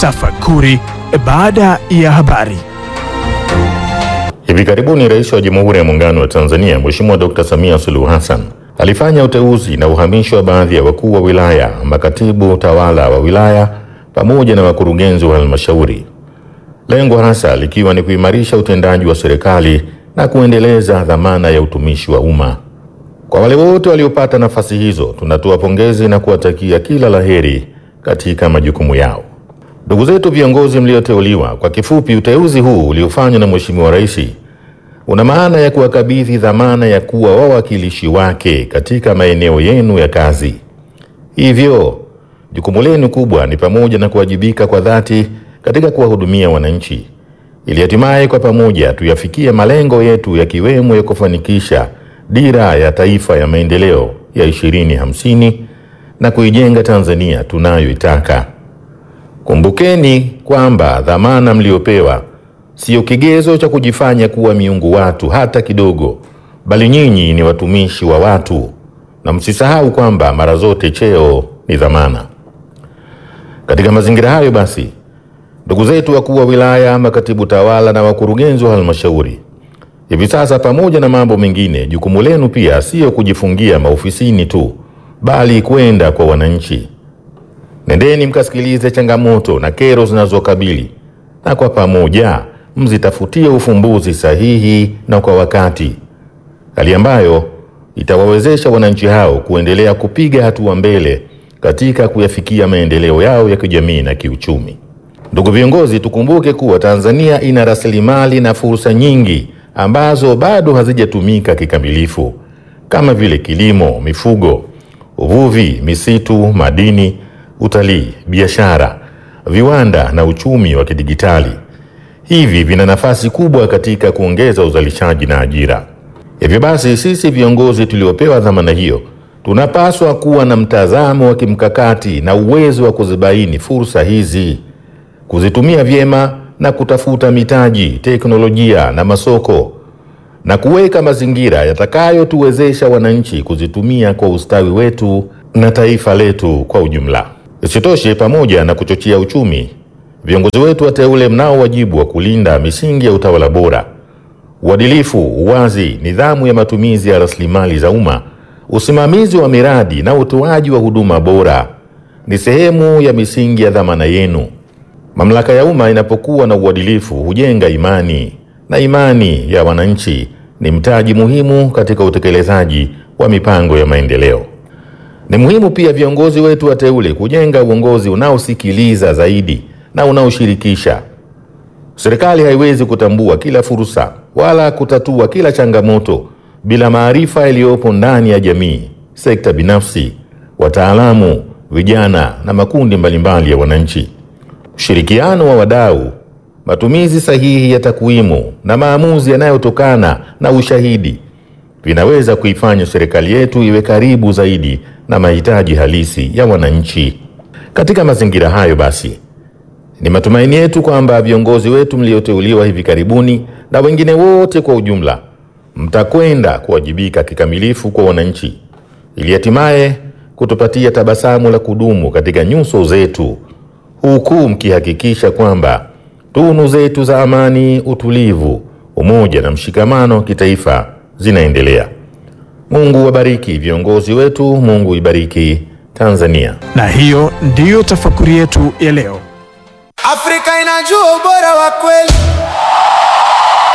Tafakuri baada ya habari. Hivi karibuni Rais wa Jamhuri ya Muungano wa Tanzania Mheshimiwa Dr. Samia Suluhu Hassan alifanya uteuzi na uhamisho wa baadhi ya wakuu wa wilaya, makatibu tawala wa wilaya pamoja na wakurugenzi wa halmashauri, lengo hasa likiwa ni kuimarisha utendaji wa serikali na kuendeleza dhamana ya utumishi wa umma. Kwa wale wote waliopata nafasi hizo, tunatoa pongezi na kuwatakia kila laheri katika majukumu yao. Ndugu zetu viongozi mlioteuliwa, kwa kifupi, uteuzi huu uliofanywa na Mheshimiwa Rais una maana ya kuwakabidhi dhamana ya kuwa wawakilishi wake katika maeneo yenu ya kazi. Hivyo jukumu lenu kubwa ni pamoja na kuwajibika kwa dhati katika kuwahudumia wananchi, ili hatimaye kwa pamoja tuyafikie malengo yetu yakiwemo ya kufanikisha dira ya taifa ya maendeleo ya 2050 na kuijenga Tanzania tunayoitaka. Kumbukeni kwamba dhamana mliopewa siyo kigezo cha kujifanya kuwa miungu watu hata kidogo, bali nyinyi ni watumishi wa watu, na msisahau kwamba mara zote cheo ni dhamana. Katika mazingira hayo basi, ndugu zetu wakuu wa wilaya, makatibu tawala na wakurugenzi wa halmashauri, hivi sasa, pamoja na mambo mengine, jukumu lenu pia siyo kujifungia maofisini tu, bali kwenda kwa wananchi. Nendeni mkasikilize changamoto na kero zinazokabili na kwa pamoja mzitafutie ufumbuzi sahihi na kwa wakati, hali ambayo itawawezesha wananchi hao kuendelea kupiga hatua mbele katika kuyafikia maendeleo yao ya kijamii na kiuchumi. Ndugu viongozi, tukumbuke kuwa Tanzania ina rasilimali na fursa nyingi ambazo bado hazijatumika kikamilifu kama vile kilimo, mifugo, uvuvi, misitu, madini, utalii, biashara, viwanda na uchumi wa kidigitali. Hivi vina nafasi kubwa katika kuongeza uzalishaji na ajira. Hivyo basi, sisi viongozi tuliopewa dhamana hiyo tunapaswa kuwa na mtazamo wa kimkakati na uwezo wa kuzibaini fursa hizi, kuzitumia vyema na kutafuta mitaji, teknolojia na masoko na kuweka mazingira yatakayotuwezesha wananchi kuzitumia kwa ustawi wetu na taifa letu kwa ujumla. Isitoshe, pamoja na kuchochea uchumi, viongozi wetu wateule mnao wajibu wa kulinda misingi ya utawala bora, uadilifu, uwazi, nidhamu ya matumizi ya rasilimali za umma, usimamizi wa miradi na utoaji wa huduma bora. Ni sehemu ya misingi ya dhamana yenu. Mamlaka ya umma inapokuwa na uadilifu hujenga imani, na imani ya wananchi ni mtaji muhimu katika utekelezaji wa mipango ya maendeleo. Ni muhimu pia viongozi wetu wateule kujenga uongozi unaosikiliza zaidi na unaoshirikisha. Serikali haiwezi kutambua kila fursa wala kutatua kila changamoto bila maarifa yaliyopo ndani ya jamii, sekta binafsi, wataalamu, vijana na makundi mbalimbali ya wananchi. Ushirikiano wa wadau, matumizi sahihi ya takwimu na maamuzi yanayotokana na ushahidi vinaweza kuifanya serikali yetu iwe karibu zaidi na mahitaji halisi ya wananchi. Katika mazingira hayo basi, ni matumaini yetu kwamba viongozi wetu mlioteuliwa hivi karibuni na wengine wote kwa ujumla mtakwenda kuwajibika kikamilifu kwa wananchi ili hatimaye kutupatia tabasamu la kudumu katika nyuso zetu, huku mkihakikisha kwamba tunu zetu za amani, utulivu, umoja na mshikamano wa kitaifa zinaendelea. Mungu wabariki viongozi wetu, Mungu ibariki Tanzania. Na hiyo ndiyo tafakuri yetu ya leo. Afrika inajua ubora wa kweli.